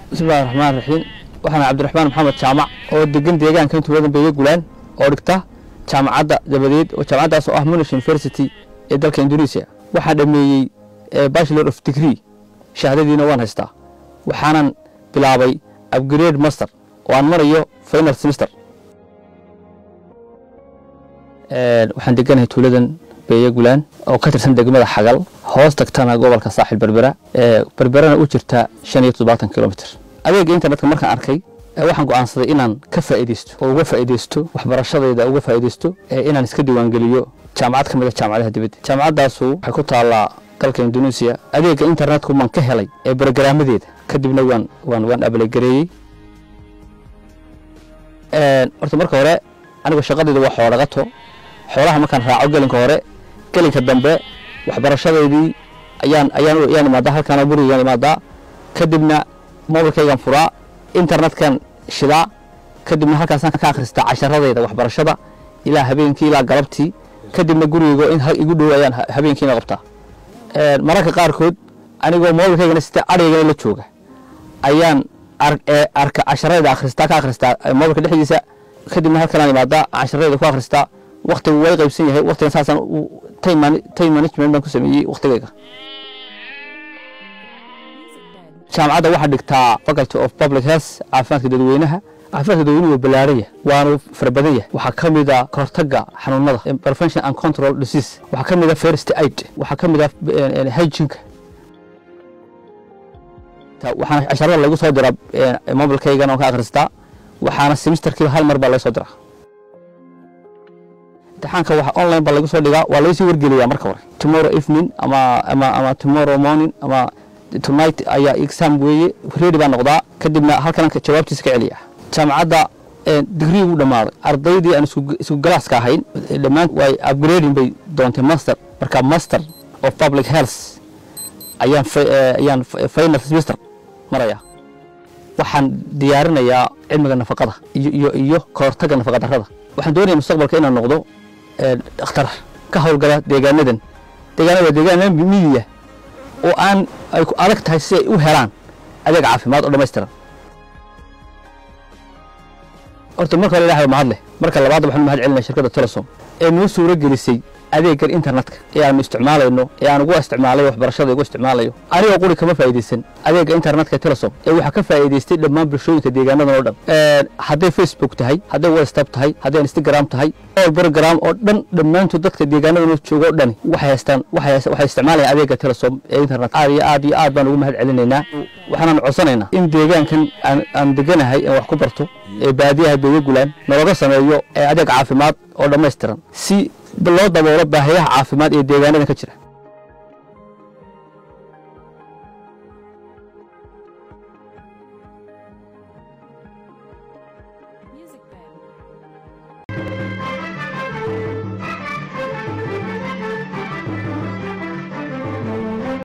bismillahi raxmaan raxiim waxaan cabdiraxmaan maxamed jaamac oo degan deegaanka intuuladan beega gulaan oo dhigta jaamacadda dabadeed oo jaamacaddaas oo ah monash university ee dalka indonesia waxaan dhameeyey bachelor of degree shahaadadiina waan haystaa waxaanan bilaabay upgrade master oo aan marayo final semester waxaan deganahay tuuladan beeye gulaan oo ka tirsan degmada xagal hoos tagtana gobolka saaxil berbera berberana u jirta shan iyo toddobaatan kilomitr adeega internetka markaan arkay waxaan go'aansaday inaan ka faa'iidaysto oo uga faa'iidaysto waxbarashadayda uga faa'iidaysto inaan iska diiwaangeliyo jaamacad ka mid a jaamacadaha dibadda jaamacaddaasu waxay ku taallaa dalka indonesia adeega internetku maan ka helay ee brograamadeeda kadibna waan waan waan abalegareeyey horta marka hore anigu shaqadayda waa xoolo dhaqato xoolaha markaan raaco gelinka hore gelinka dambe waxbarashadeydii ayaan ayaan ayaan imaadaa halkaana gurigaan imaadaa kadibna mobilkaygaan furaa internetkan shidaa kadibna halkaasaan ka akhristaa casharadayda waxbarashada ilaa habeenkii ilaa galabtii kadibna gurigaygo in igu dhow ayaan habeenkiina qabtaa mararka qaarkood anigoo mobilkaygana sita adhaygana la jooga ayaan arka casharadayda akhristaa ka akhristaa mobilka dhexdiisa kadibna halkanaan imaadaa casharadayda ku akhristaa waktigu way qaybsan yahay waktigan saasaan time management baan ku sameeyey waktigayga jaamacadda waxaa dhigtaa faculty of public health caafimaadka dadweynaha caafimaadka dadweynuhu waa ballaaraya waanu fara badan yahay waxaa ka mid a kahortaga xanuunada prevention and control disease waxaa ka mid a first aid waxaa ka mid a hygienka waxaana casharada lagu soo diraa mobilkaygana oo ka akhristaa waxaana semesterkiiba hal mar baa laga soo diraa imtixaanka waxa online baa lagu soo dhigaa waa laga sii wargeliyaa marka hore tomorrow evening ama ama ama tomorrow morning ama tonight ayaa exam weeye ready baa noqdaa kadibna halkan jawaabtiisa ka celiya jaamacadda digrii uu dhammaaday ardaydii aan isku galaaska ahayn dhammaan way upgrading bay doontay master marka master of public health ayaan ayaan final semester maraya waxaan diyaarinayaa cilmiga nafaqada iyo iyo iyo kahortaga nafaqa darrada waxaan doonaya mustaqbalka inaan noqdo dhakhtar ka howlgala deegaanadan deegaanada deegaana miyiya oo aan ay ku adag tahay si ay u helaan adeeg caafimaad oo dhammaystiran horta marka hore ilahay mahad leh marka labaad waxaan mahad celinaya shirkadda telesom ee noo suuro gelisay adeegan internetka ee aanu isticmaalayno ee aan ugu isticmaalayo waxbarashada ugu isticmaalayo anigoo quri kama faa'iidaysan adeega internetka telesom ee waxaa ka faa'iidaystay dhammaan bulshooyinka deegaanadan oo dhan hadday facebook tahay hadday whatsapp tahay hadday instagram tahay all program oo dhan dhammaantood dadka deegaanadan jooga oo dhani waxay haystaan waxay isticmaalayaan adeega telesom ee internet aad iyo aad iyo aad baan ugu mahad celinaynaa waxaanan codsanaynaa in deegaankan aan deganahay aan wax ku barto ee baadiyaha beega gulaan nalaga sameeyo adeeg caafimaad oo dhammaystiran si loo daboolo baahiyaha caafimaad ee deegaanadan ka jira